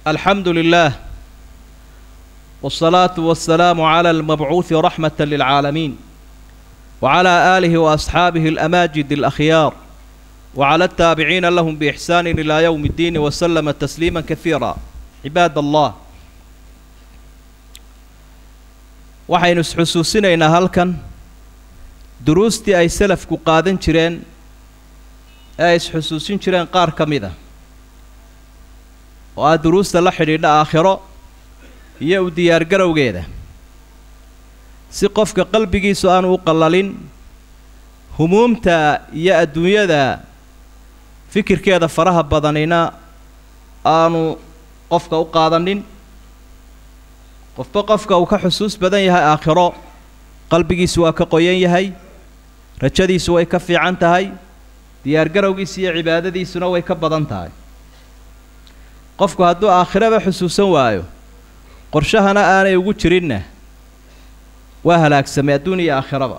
الحمد لله والصلاة والسلام على المبعوث رحمة للعالمين وعلى آله وأصحابه الأماجد الأخيار وعلى التابعين لهم بإحسان إلى يوم الدين وسلم تسليما كثيرا عباد الله waxaynu isxusuusinaynaa halkan duruustii ay salafku qaadan jireen ee ay isxusuusin jireen qaar ka mid a oo ah duruusta la xidhiidha aakhiro iyo u diyaargarowgeeda si qofka qalbigiisu aanu u qallalin humuumta iyo adduunyada fikirkeeda faraha badanina aanu qofka u qaadanin qofba qofka uu ka xusuus badan yahay aakhiro qalbigiisu waa ka qoyan yahay rajadiisu way ka fiican tahay diyaargarowgiisa iyo cibaadadiisuna way ka badan tahay qofku hadduu aakhiraba xusuusan waayo qorshahana aanay ugu jirinna waa halaagsamay adduun iyo aakhiraba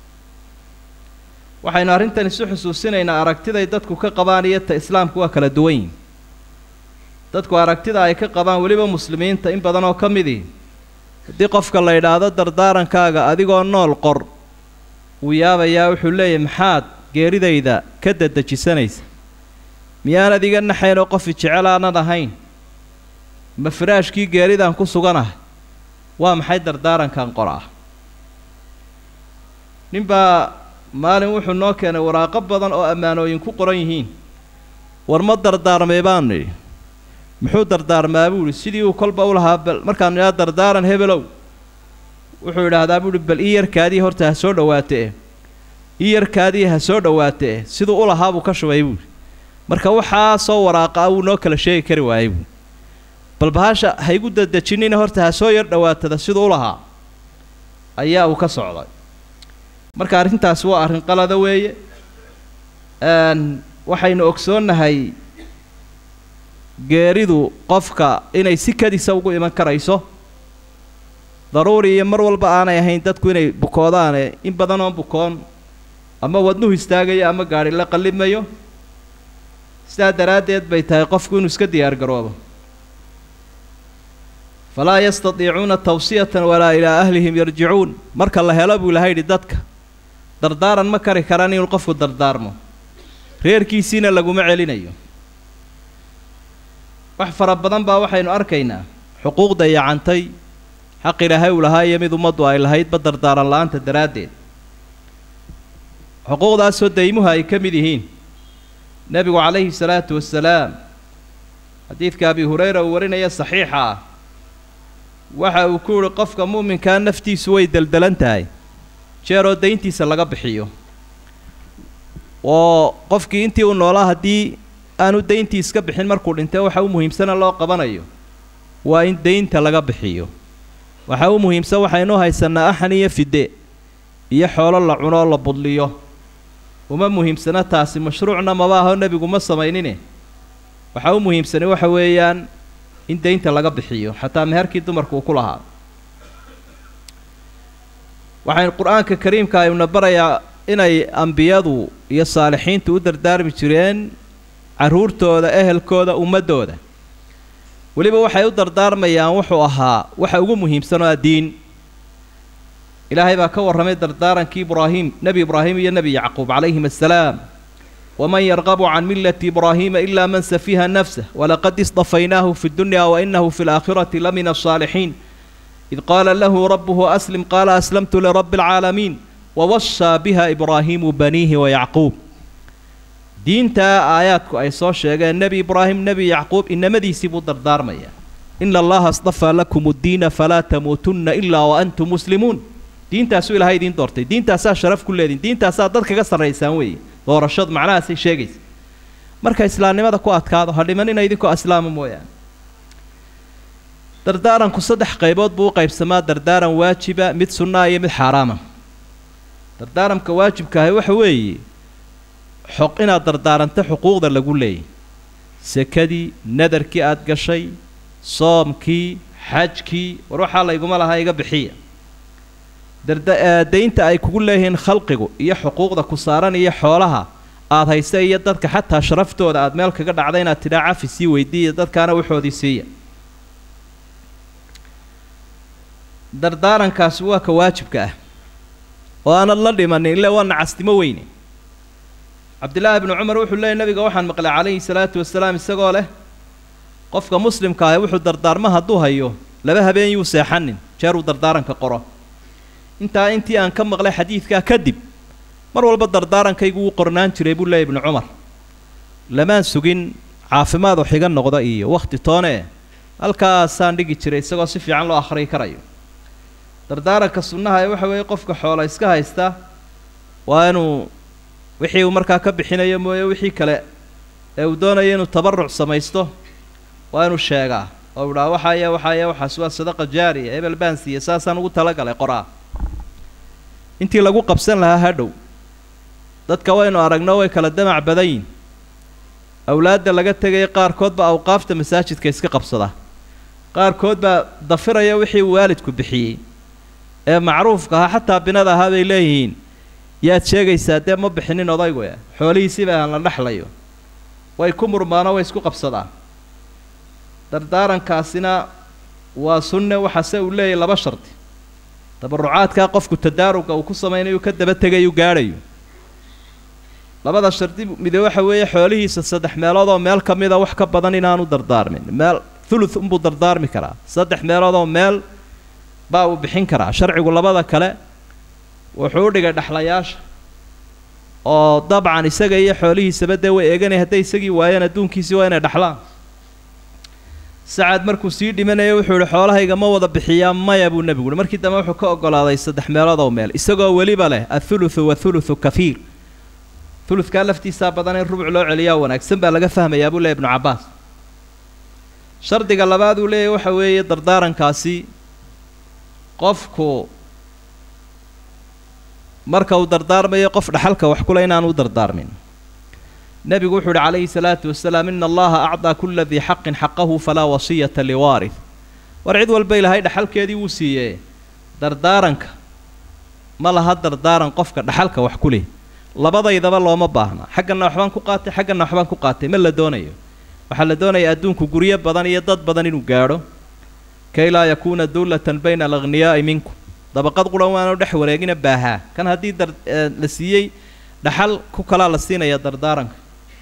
waxaynu arrintan isu xusuusinaynaa aragtiday dadku ka qabaan iyo ta islaamku waa kala duwan yihin dadku aragtida ay ka qabaan weliba muslimiinta in badan oo ka midii haddii qofka la yidhaahdo dardaarankaaga adigoo nool qor wuu yaabayaa wuxuu leeyahy maxaad geeridayda ka dadejisanaysa miyaanad iga naxayn oo qofi jecel aanad ahayn ma firaashkii geeridaan ku suganahay waa maxay dardaarankan qor ah ninbaa maalin wuxuu noo keenay waraaqo badan oo ammaanooyin ku qoran yihiin war ma dardaarmay baan nidhi muxuu dardaarmaa buu idhi sidii uu kolba u lahaa bal markaan idhaha dardaaran hebelow wuxuu idhaahdaa buu ihi bal ii yarkaadii horta ha soo dhowaate eh ii yarkaadii ha soo dhowaate eh siduu u lahaa buu ka shubay buuhi marka waxaa soo waraaqa ah wuu noo kala sheegi kari waayey buui bal bahasha ha igu dadejinina horta ha soo yar dhowaatada siduu u lahaa ayaa uu ka socday marka arrintaasi waa arrin qalada weeye waxaynu ogsoonnahay geeridu qofka inay si kadisa ugu iman karayso daruuri iyo mar walba aanay ahayn dadku inay bukoodaane in badan oo bukoon ama wadnuhu istaagayo ama gaadhi la qallimayo sidaa daraaddeed bay tahay qofku inuu iska diyaar garoobo falaa yastatiicuuna tawsiyatan walaa ilaa ahlihim yarjicuun marka la helo buu ilaha yidhi dadka dardaaran ma kari karaan inuu qofku dardaarmo reerkiisiina laguma celinayo wax fara badan baa waxaynu arkaynaa xuquuqda yacantay xaq ilaahay uu lahaa iyo mid ummaddu ay lahaydba dardaaran la-aanta daraaddeed xuquuqdaasoo daymuhu ay ka mid yihiin nebigu calayhi salaatu wasalaam xadiidka abi hurayra uu warinaya saxiixa ah waxa uu ku yihi qofka mu'minkaa naftiisu way deldelan tahay jeeroo dayntiisa laga bixiyo oo qofkii intii uu noolaa haddii aanu dayntii iska bixin markuu dhintay waxa u muhiimsana loo qabanayo waa in daynta laga bixiyo waxa u muhiimsan waxaynu haysanaa axan iyo fide iyo xoolo la cunoo la budliyo uma muhiimsana taasi mashruucna maba aho nebigu ma samaynine waxa u muhiimsani waxa weeyaan in daynta laga bixiyo xataa meherkii dumarku uu ku lahaa waxaynu qur-aanka kariimka ayuna barayaa inay ambiyadu iyo saalixiintu u dardaarmi jireen carruurtooda ehelkooda ummaddooda weliba waxay u dardaarmayaan wuxuu ahaa waxa ugu muhiimsan oo addiin ilaahay baa ka warramay dardaarankii ibraahim nebi ibraahim iyo nebi yacquub calayhim assalaam waman yarqabu can millati ibraahiima ilaa man safiha nafsah walaqad istafaynaahu fi dunya wa inahu fi laakhirati la min alsaalixiin id qaala lahu rabbuhu aslim qaala aslamtu lirabbi alcaalamiin wawasaa biha ibraahiimu baniihi wayacquub diintaa aayaadku ay soo sheegeen nebi ibraahim nebi yacquub inamadiisii buu dardaarmayaa ina allaha astafaa lakum uddiina falaa tamuutunna ilaa wa antum muslimuun diintaasuu ilahay idiin doortay diintaasaa sharaf ku leedihin diintaasaa dad kaga sarraysaan weeye doorashadu macnahaasay sheegaysa marka islaamnimada ku adkaado ha dhimanina idinkoo islaama mooyaane dardaaranku saddex qaybood buu u qaybsamaa dardaaran waajiba mid sunnaa iyo mid xaaraama dardaaranka waajibkaahi waxa weeye xoq inaad dardaaranto xuquuqda lagu leeyay sekadii nadarkii aada gashay soomkii xajkii war waxaa layguma lahaa iga bixiya darda daynta ay kugu leeyihiin khalqigu iyo xuquuqda ku saaran iyo xoolaha aada haysa iyo dadka xataa sharaftooda aada meel kaga dhacda inaad tidhaa cafi sii weydiiya dadkaana waxoodii siiya dardaarankaasi waa ka waajibka ah oo aanad la dhimanin ille waa nacastimo weyne cabdillaahi bnu cumar wuxuu leeyay nabiga waxaan maqlay calayhi salaatu wasalaam isagoo leh qofka muslimka ahi wuxuu dardaarma hadduu hayo laba habeen yuu seexanin jeeruu dardaaranka qoro intaa intii aan ka maqlay xadiidkaa kadib mar walba dardaarankaygu wuu qornaan jiray buu leeyay ibnu cumar lamaan sugin caafimaad oo xiga noqda iyo wakhti toone halkaasaan dhigi jiray isagoo si fiican loo akhriyi karayo dardaaranka sunnaha ee waxa weeye qofka xoola iska haysta waa inuu wixii uu markaa ka bixinayo mooye wixii kale ee uu doonayo inuu tabaruc samaysto waa inuu sheegaa oo u dhaha waxaaya waxaaya waxaas waa sadaqa jaariya hebel baan siiye saasaan ugu talagalay qoraa intii lagu qabsan lahaa hadhow dadka waynu aragno way kala damac badan yihin awlaadda laga tegaya qaarkood baa awqaafta masaajidka iska qabsada qaarkood baa dafiraya wixii uu waalidku bixiyey ee macruufka ahaa xataa binada ahaa bay leeyihiin yaad sheegaysaa dee ma bixinin odaygu e xoolihiisiba aan la dhexlayo way ku murmaano way isku qabsadaan dardaarankaasina waa sunne waxaase uu leeyahy laba shardi tabarucaadkaa qofku tadaaruga uu ku samaynayo ka daba tegayu gaadhayo labada shardi mide waxa weeye xoolihiisa saddex meelood oo meel ka mida wax ka badan inaanu dardaarmin meel thuluth unbuu dardaarmi karaa saddex meelood oo meel baa uu bixin karaa sharcigu labada kale wuxuu u dhigay dhexlayaasha oo dabcan isaga iyo xoolihiisaba dee way eeganaya hadday isagii waayeen adduunkiisii waa inay dhexlaan sacad markuu sii dhimanaya wuxuu yihi xoolahayga ma wada bixiyaa maya buu nebigu uhi markii dambe wuxuu ka ogolaaday saddex meelood oo meel isagoo weliba leh athuluthu wathuluthu kafiir thuludkaa laftiisaa badan in rubuc loo celiyaa wanaagsan baa laga fahmayaa buu leeyahy ibnu cabbaas shardiga labaad uu leeyahy waxa weeye dardaarankaasi qofku marka uu dardaarmayo qof dhaxalka wax kule inaanu dardaarmin nebigu wuxuu uhi calayhi salaatu wasalaam ina allaha acdaa kula dii xaqin xaqahu falaa wasiyata liwaarih war cid walba ilaahay dhaxalkeedii wuu siiyee dardaaranka ma laha dardaaran qofka dhaxalka wax ku leh labadaydaba looma baahna xaggana waxbaan ku qaatay xaggana waxbaan ku qaatay ma la doonayo waxaa la doonaya adduunku guryo badan iyo dad badan inuu gaadho kay laa yakuuna dullatan bayna alagniyaa'i minkum dabaqad quran waanu dhex wareegina baahaa kan haddii dar la siiyey dhaxal ku kalaa la siinaya dardaaranka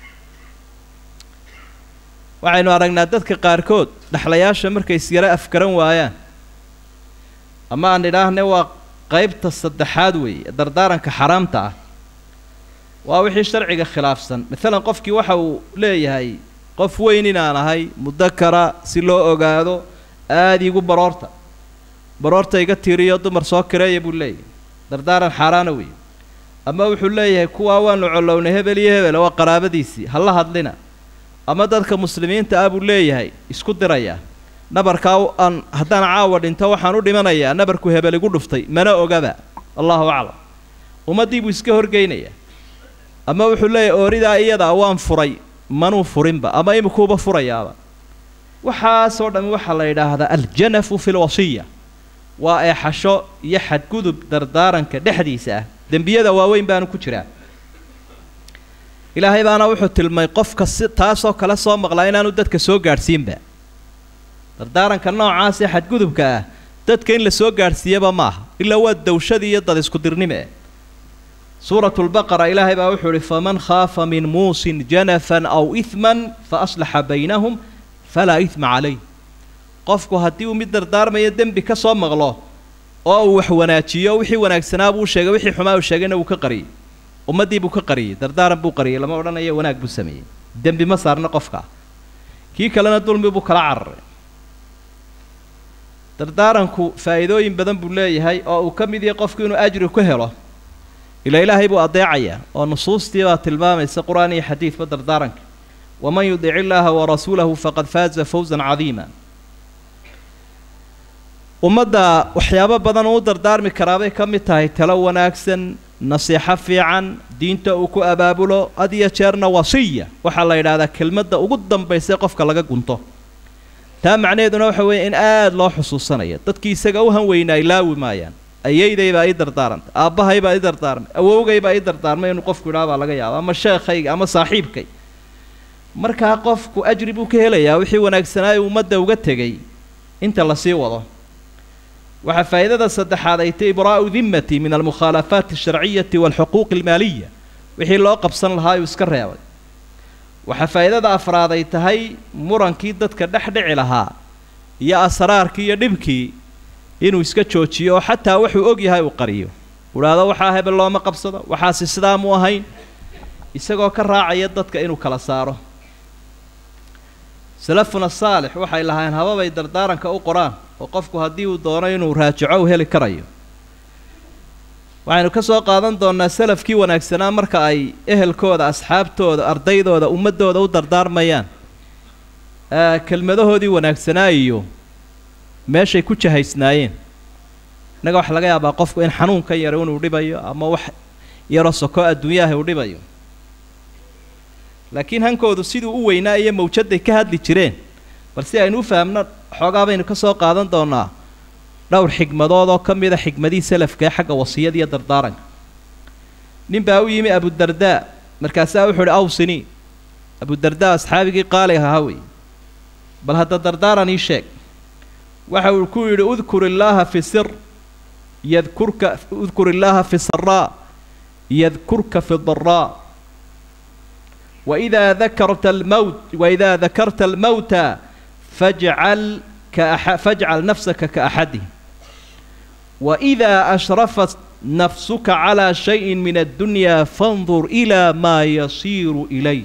waxaynu aragnaa dadka qaarkood dhexlayaasha markay isyaro afgaran waayaan ama aan idhaahne waa qaybta saddexaad weeye dardaaranka xaraamta ah waa wixii sharciga khilaafsan maalan qofkii waxa uu leeyahay qof weyn inaan ahay mudakara si loo ogaado aada iigu baroorta baroorta iga tiiriyo dumar soo kireeya buu leeyahay dardaaran xaaraana weeye ama wuxuu leeyahay kuwaa waanu collownay hebel iyo hebel waa qaraabadiisii ha la hadlina ama dadka muslimiinta ah buu leeyahay isku dirayaa nabarkaa aan haddaan caawa dhinto waxaan u dhimanayaa nabarku hebel igu dhuftay mana ogaba allahu aclam ummaddii buu iska horgeynayaa ama wuxuu leeyahay ooridaa iyadaa waan furay manuu furinba ama imikuuba furayaaba waxaasoo dhammi waxaa la yidhaahdaa aljanafu fi lwasiya waa eexasho iyo xadgudub dardaaranka dhexdiisa ah dembiyada waaweyn baanu ku jiraa ilaahay baana wuxuu tilmay qofka si taasoo kale soo maqlaa inaanu dadka soo gaadhsiinba dardaaranka noocaas ee xadgudubka ah dadka in la soo gaadhsiiyaba maaha ilaa waa dawshadii iyo dad isku dirnime suuratu lbaqara ilaahay baa wuxuu ihi faman khaafa min muusin janafan aw ihman fa aslaxa baynahum falaa ihma calayh qofku haddii uu mid dardaarmayo dembi ka soo maqlo oo uu wax wanaajiyo wixii wanaagsanaa buu sheegay wixii xumaa uu sheegayna wuu ka qariyey ummaddii buu ka qariyey dardaaran buu qariyey lama odhanayo wanaag buu sameeyey dembi ma saarna qofka kii kalena dulmi buu kala cararay dardaaranku faa'iidooyin badan buu leeyahay oo uu ka mid yahay qofku inuu ajri ku helo ilaa ilaahay buu adeecayaa oo nusuustii baa tilmaamaysa qur-aan iyo xadiidba dardaaranka waman yudic illaaha warasuulahu faqad faaza fawsan cadiima ummadda waxyaabo badan uu dardaarmi karaabay ka mid tahay talo wanaagsan nasiixo fiican diinta uu ku abaabulo had iyo jeerna wasiya waxaa la yidhaahdaa kelmadda ugu dambaysa qofka laga gunto taa macnaheeduna waxa weeye in aada loo xusuusanaya dadkii isaga u hanweynaa ilaawi maayaan ayayday baa ii dardaarantay aabbahay baa ii dardaarmay awowgay baa ii dardaarmay inuu qofku idhaha baa laga yaaba ama sheekhayga ama saaxiibkay markaa qofku ajri buu ka helayaa wixii wanaagsanaayo ummadda uga tegay inta lasii wado waxaa faa'iidada saddexaad ay tahy ibraa'u dimmati min almukhaalafaati alsharciyati waalxuquuqi almaaliya wixii loo qabsan lahaa uu iska reebay waxaa faa'iidada afraad ay tahay murankii dadka dhex dhici lahaa iyo asraarkii iyo dhibkii inuu iska joojiyo oo xataa wuxuu og yahay uu qariyo udhaahdo waxaa hebel looma qabsado waxaasi sidaa mu ahayn isagoo ka raacaya dadka inuu kala saaro salafuna saalix waxay lahayn hababay dardaaranka u qoraan oo qofku haddii uu doono inuu raajico u heli karayo waxaynu ka soo qaadan doonnaa salafkii wanaagsanaa marka ay ehelkooda asxaabtooda ardaydooda ummaddooda u dardaarmayaan kelmadahoodii wanaagsanaa iyo meeshay ku jahaysnaayeen innaga waxaa laga yaabaa qofku in xanuun ka yaro inuu dhibayo ama wax yaroo soko adduunyaha uu dhibayo laakiin hankoodu siduu u weynaa iyo mawjadday ka hadli jireen bal si aynu u fahamno xoogaa baynu ka soo qaadan doonnaa dhowr xigmadood oo ka mida xigmadihii salafka ee xagga wasiyada iyo dardaaranka nin baa u yimi abudardaa markaasaa wuxuu uhi awsini abudardaa asxaabigii qaali ahaa wey bal hadda dardaaran ii sheeg waxa uu ku yidhi udkur illaaha fi sir yadkurka udkur illaaha fi saraa yadkurka fi daraa waidaa dakarta almowt waidaa dakarta almowta fajcal kaaxa fajcal nafsaka kaaxadihim waidaa ashrafat nafsuka calaa shayin min addunya fandur ilaa maa yasiiru ilay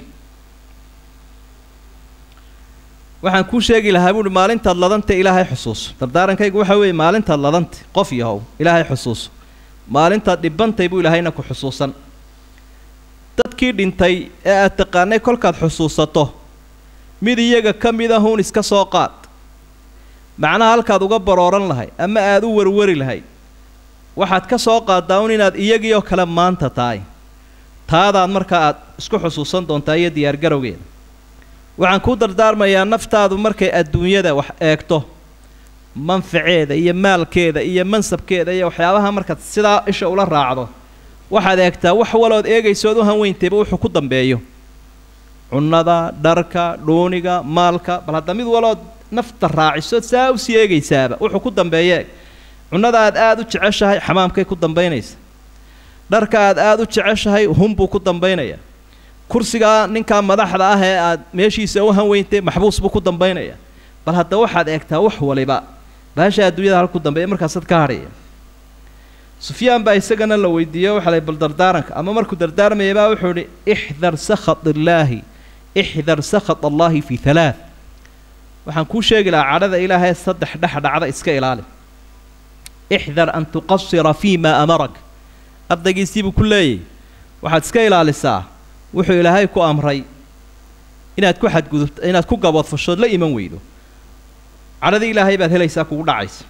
waxaan kuu sheegi lahaa buuhi maalintaad ladanta ilaahay xusuuso dardaarankaygu waxa weeye maalintaad ladanta qof yahow ilaahay xusuuso maalintaad dhibantay buu ilaahayna ku xusuusan dadkii dhintay ee aad taqaanay kolkaad xusuusato mid iyaga ka mid ahuun iska soo qaad macnaha halkaad uga barooran lahay ama aad u warwari lahayd waxaad ka soo qaaddaa un inaad iyagii oo kale maanta tahay taadaad markaa aad isku xusuusan doontaa iyo diyaargarowgeeda waxaan kuu dardaarmayaa naftaadu markay adduunyada wax eegto manfaceeda iyo maalkeeda iyo mansabkeeda iyo waxyaabaha markaad sidaa isha ula raacdo waxaad eegtaa wax walood eegaysood u hanweyntayba wuxuu ku dambeeyo cunnada dharka dhuuniga maalka bal hadda mid walood nafta raaciso saa usii eegaysaaba wuxuu ku dambeeye cunnada aad aada u jeceshahay xamaamkay ku dambaynaysa dharka aad aada u jeceshahay hunbuu ku dambaynaya kursigaa ninkaa madaxda ah ee aad meeshiisa u hanweyntay maxbuus buu ku dambaynaya bal hadda waxaad eegtaa wax waliba baasha adduunyada halku dambeeya markaasaad ka hadhaya sufyaan baa isagana la weydiiyey waxa lay bal dardaaranka ama markuu dardaarmayabaa wuxuu idhi ixdar sakhat illaahi ixdar sakhat allaahi fi halaath waxaan kuu sheegi lahaa cadhada ilaahay saddex dhex dhacda iska ilaali ixdar an tuqasira fii maa amarak ardaygiisiibuu ku leeyahy waxaad iska ilaalisaa wuxuu ilaahay ku amray inaad ku xadgudubto inaad ku gaboodfashood la iman weydo cadhadii ilaahay baad helaysaa kugu dhacaysa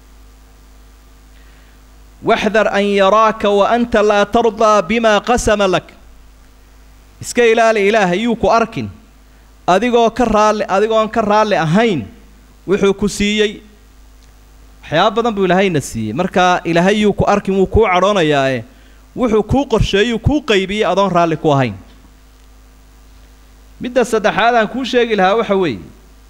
waxdar an yaraaka wa anta laa tardaa bimaa qasama lak iska ilaali ilaahay yuu ku arkin adigoo ka raalli adigoon ka raalli ahayn wuxuu ku siiyey waxyaaba badan buu ilaahayna siiyey markaa ilaahay yuu ku arkin wuu kuu cadhoonayaae wuxuu kuu qorsheeyuu kuu qaybiyey adoon raalli ku ahayn midda saddexaad aan kuu sheegi lahaa waxa weeye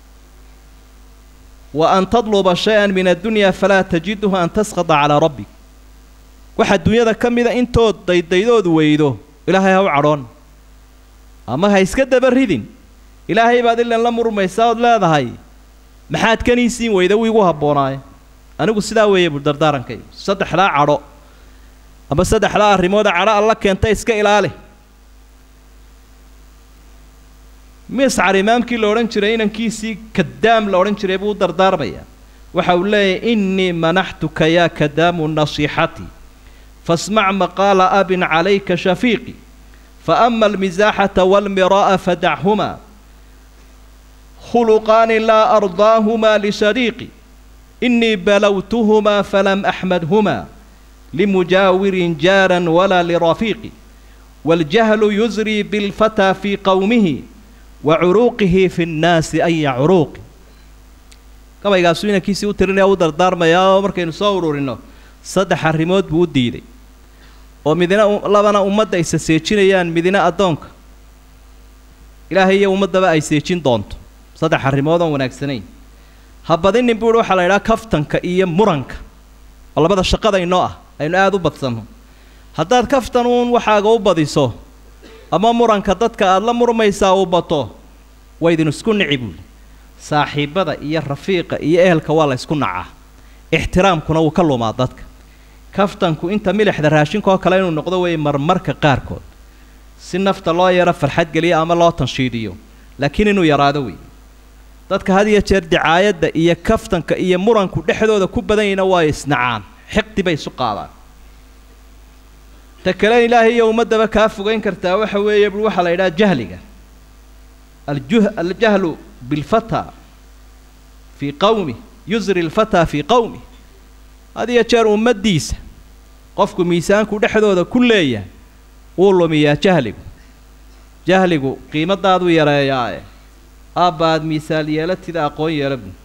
wa an tadluba shay-an min addunya falaa tajiduhu an tasqada calaa rabbik waxaa dunyada ka mida intood daydaydood weydo ilaahay ha u cadhoon ama ha iska daba ridin ilaahay baad ilan la murmaysaa ood leedahay maxaad kaniisiin weyda wuu igu habboonaaye anigu sidaa weeye buu dardaarankaygu saddexdaa cadho ama saddexdaa arrimooda cadho alla keenta iska ilaali miscar imaamkii la odhan jiray inankiisii kadaam la odhan jiray buu u dardaarmayaa waxa uu leeyahy innii manaxtuka yaa kadaamu nasiixatii fasmac maqaala abin calayka shafiiqi faama almisaaxata waalmiraa'a fadachumaa khuluqaani laa ardaahumaa lisadiiqi innii balowtuhumaa falam axmadhumaa limujaawirin jaaran walaa lirafiiqi waaljahlu yusrii bilfataa fii qowmihi wa curuuqihi fi nnaasi aya curuuqi gabaygaasuu inankiisii u tirinaya u dardaarmayaa oo markaynu soo ururinno saddex arrimood buu u diiday oo midina labana ummadda aysa seejinayaan midina addoonka ilaahay iyo ummaddaba ay seejin doonto saddex arrimood oon wanaagsanayn ha badinin buu uhi waxaa la idhaha kaftanka iyo muranka oo labada shaqadaynoo ah aynu aada u badsanno haddaad kaftan uun waxaaga u badiso ama muranka dadka aada la murmaysaa uu bato waydin isku nici buuli saaxiibbada iyo rafiiqa iyo ehelka waa la ysku nacaa ixtiraamkuna wuu ka lumaa dadka kaftanku inta milixda raashinkaoo kale inuu noqdo weeye marmarka qaarkood si nafta loo yaro farxad geliyo ama loo tanshiidiyo laakiin inuu yaraado wey dadka had iyo jeer dicaayadda iyo kaftanka iyo muranku dhexdooda ku badan yahina waa isnacaan xiqdi bay isu qaadaan ta kale ilaahay iyo ummaddaba kaa fogeyn kartaa waxa weeye bui waxaa la yidhaha jahliga aljuh aljahlu bilfata fii qawmi yusri lfataa fii qawmi had iyo jeer ummaddiisa qofku miisaanku dhexdooda ku leeyahay wuu lumiyaa jahligu jahligu qiimadaaduu yareeyaae aabba aada miisaal yeelatida aqoon yeela bu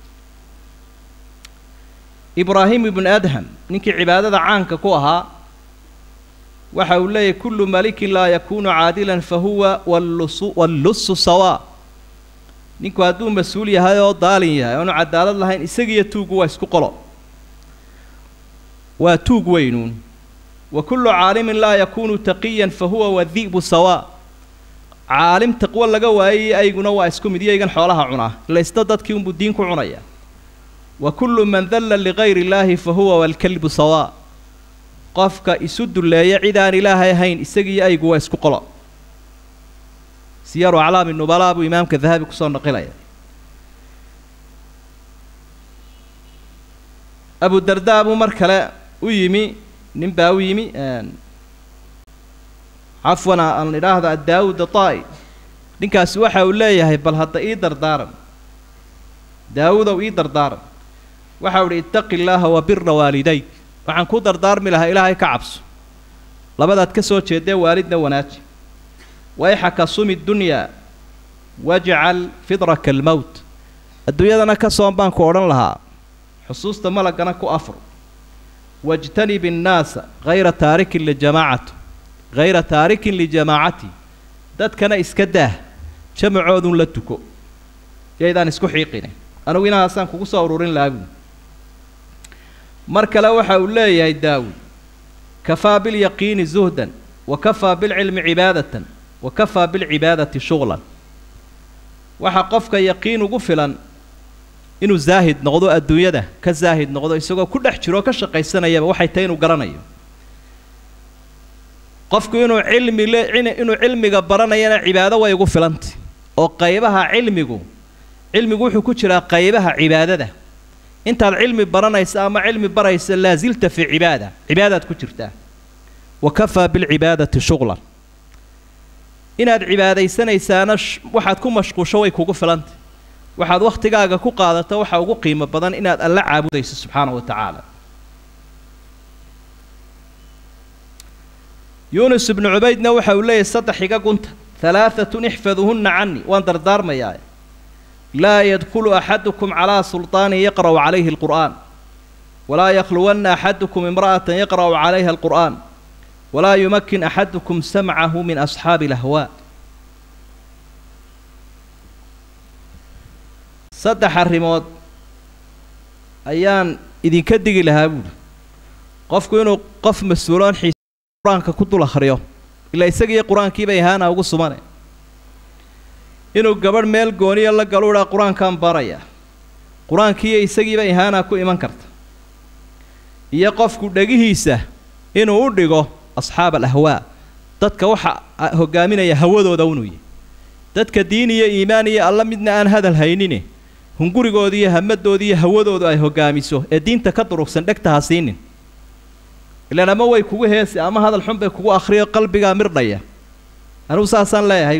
ibraahim ibnu adham ninkii cibaadada caanka ku ahaa waxa uu leeyahy kullu malikin laa yakuunu caadilan fa huwa wallusu wallusu sawaa ninku hadduu mas-uul yahay oo daalin yahay oonu cadaalad lahayn isagiiyo tuuggu waa isku qolo waa tuug weynuun wa kullu caalimin laa yakuunu taqiyan fa huwa wadi'bu sawaa caalim taqwo laga waayay ayguna waa isku mid iyaygan xoolaha cunaa ilaysna dadkii unbuu diin ku cunaya wa kullu man dalla ligayri illaahi fa huwa walkalbu sawaa qofka isu dulleeya cid aan ilaahay ahayn isagiiyo aygu waa isku qolo siyaru aclaami nubalaa buu imaamka dahabi kusoo naqilaya abu dardaa buu mar kale u yimi nin baa u yimi cafwan aan idhaahdo addaawud atai ninkaasi waxa uu leeyahay bal hadda ii dardaaran daawudow ii dardaaran waxa u ihi ittaqi illaaha wa bira waalidayk waxaan ku dardaarmi lahaa ilaahay ka cabso labadaad ka soo jeedee waalidna wanaaji wayxaka sumi dunyaa wajcal fidraka almowt adduunyadana ka soon baan ku odhan lahaa xusuusta malagana ku afur wajtanib innaasa hayra taarikin lijamaacatu hayra taarikin lijamaacati dadkana iska daah jamacoodun la tuko yaydaan isku xiiqine anugu inahaasaan kugu soo ururin lahaa buuli mar kale waxa uu leeyahay daawud kafaa bilyaqiini zuhdan wa kafaa bilcilmi cibaadatan wa kafaa bilcibaadati shughlan waxaa qofka yaqiin ugu filan inuu zaahid noqdo adduunyada ka zaahid noqdo isagoo ku dhex jiro oo ka shaqaysanayaba waxay tahay inuu garanayo qofku inuu cilmi le inuu cilmiga baranayana cibaado way ugu filantay oo qaybaha cilmigu cilmigu wuxuu ku jiraa qaybaha cibaadada intaad cilmi baranaysa ama cilmi baraysa laasilta fii cibaada cibaadaad ku jirtaa wa kafaa bilcibaadati shughlan inaad cibaadaysanaysaana waxaad ku mashquusho way kugu filantay waxaad wakhtigaaga ku qaadato waxa ugu qiimo badan inaad alla caabudayso subxaana wa tacaala yuunus ibnu cubaydna waxa uu leeyahy saddex iga gunta halaaatun ixfaduhunna cani waan dardaarmayaa laa yadkulu axadukum calaa sulطaanin yaqra'u calayhi alqur'aan walaa yakhluwanna axadukum imra'atan yaqra'u calayha alqur'aan walaa yumakin axadukum samcahu min asxaabi alahwaa saddex arrimood ayaan idinka digi lahaa buuli qofku inuu qof mas-uuloon xiis qur-aanka ku dul akhriyo ilaa isagiiyo qur-aankiibay ahaana ugu sumane inuu gabadh meel gooniya la galu idhaa qur-aankaan baraya qur-aankiiyo isagiiba ihaanaa ku iman karta iyo qofku dhegihiisa inuu u dhigo asxaab alahwaa dadka waxa hogaaminaya hawadooda unuu yahy dadka diin iyo iimaan iyo alla midna aan hadal haynine hungurigooda iyo hamadooda iyo hawadoodu ay hogaamiso ee diinta ka durugsan dhegta ha siinin ilaan ama way kugu heesi ama hadal xun bay kugu akhriyo qalbigaa mirdhaya anugu saasaan leeyahay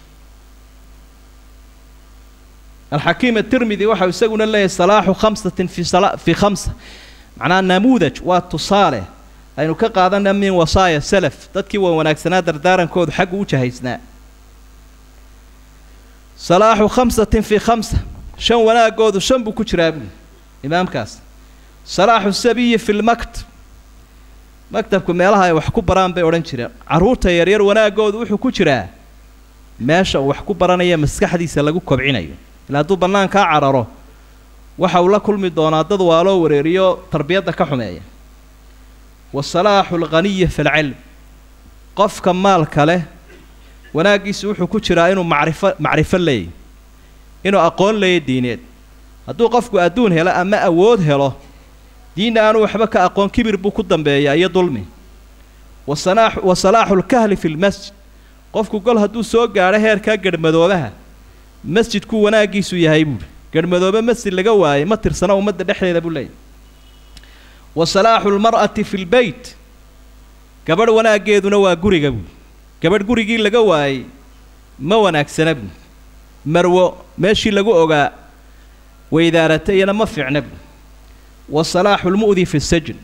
alxakiim atirmidi waxau isaguna leeyahay salaaxu khamsatin fi sala fii khamsa macnaha namuudaj waa tusaale aynu ka qaadana min wasaaya salaf dadkii waa wanaagsanaa dardaarankoodu xaggu u jahaysnaa salaaxu khamsatin fii khamsa shan wanaagoodu shan buu ku jiraa buuli imaamkaas salaaxu sabiyi fi lmaktab maktabku meelaha ay wax ku baraan bay odhan jireen carruurta yaryar wanaagoodu wuxuu ku jiraa meesha uu wax ku baranaya maskaxdiisa lagu kobcinayo ilaa hadduu bannaankaa cararo waxa uu la kulmi doonaa dad waaloo wareeriyo tarbiyadda ka xumeeya wa salaaxu alghaniyi fi lcilm qofka maalka leh wanaaggiisu wuxuu ku jiraa inuu macrifo macrifo leeyahy inuu aqoon leeya diineed hadduu qofku adduun helo ama awood helo diinna aanu waxba ka aqoon kibir buu ku dambeeyaa iyo dulmi wasanaa wa salaaxu lkahli fi lmasjid qofku gol hadduu soo gaadho heerkaa garhmadoobaha masjidkuu wanaaggiisu yahay buuhi garhmadoobe masjid laga waayey ma tirsana ummadda dhexdeeda buu leeyahy wa salaaxu lmar'ati fi lbeyt gabadh wanaaggeeduna waa guriga buuhi gabadh gurigii laga waayey ma wanaagsana buuhi marwo meeshii lagu ogaa weydaarata iyana ma fiicna buuhi wa salaaxu lmu'di fi sajn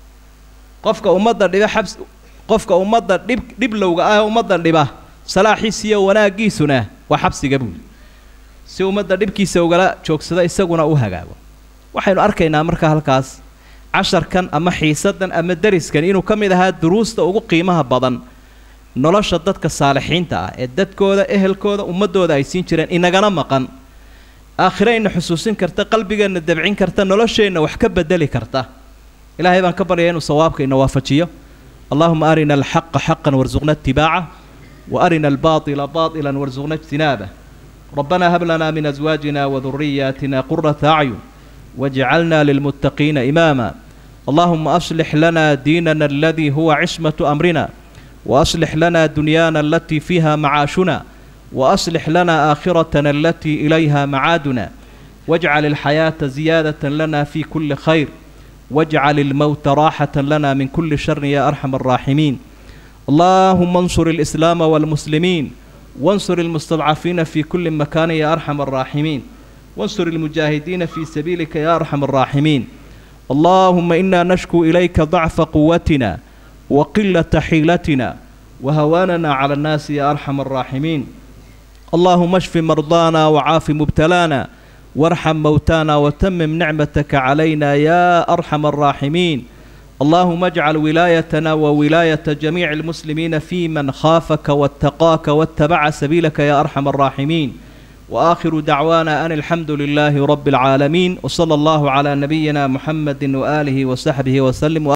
qofka ummadda dhiba xabs qofka ummadda dhib dhiblowga ah ee ummadda dhiba salaaxiisiiyo wanaaggiisuna waa xabsiga buuli si ummadda dhibkiisa ugala joogsada isaguna u hagaago waxaynu arkaynaa markaa halkaas casharkan ama xiisaddan ama deriskan inuu ka mid ahaa duruusta ugu qiimaha badan nolosha dadka saalixiinta ah ee dadkooda ehelkooda ummaddooda ay siin jireen inagana maqan aakhirayna xusuusin karta qalbigeenna dabcin karta nolosheenna wax ka bedeli karta ilaahay baan ka baryaya inuu sawaabka ina waafajiyo allahuma arina alxaqa xaqan warsuqna itibaaca wa arina albaatila baatilan warsuqna ijtinaabah ربنا هب لنا من أزواجنا وذرياتنا قرة أعين واجعلنا للمتقين إماما اللهم أصلح لنا ديننا الذي هو عصمة أمرنا وأصلح لنا دنيانا التي فيها معاشنا وأصلح لنا آخرتنا التي إليها معادنا واجعل الحياة زيادة لنا في كل خير واجعل الموت راحة لنا من كل شر يا أرحم الراحمين اللهم انصر الإسلام والمسلمين وانصر المستضعفين في كل مكان يا أرحم الراحمين وانصر المجاهدين في سبيلك يا أرحم الراحمين اللهم إنا نشكو إليك ضعف قوتنا وقلة حيلتنا وهواننا على الناس يا أرحم الراحمين اللهم اشف مرضانا وعاف مبتلانا وارحم موتانا وتمم نعمتك علينا يا أرحم الراحمين اللهم اجعل ولايتنا وولاية جميع المسلمين في من خافك واتقاك واتبع سبيلك يا أرحم الراحمين وآخر دعوانا أن الحمد لله رب العالمين وصلى الله على نبينا محمد وآله وصحبه وسلم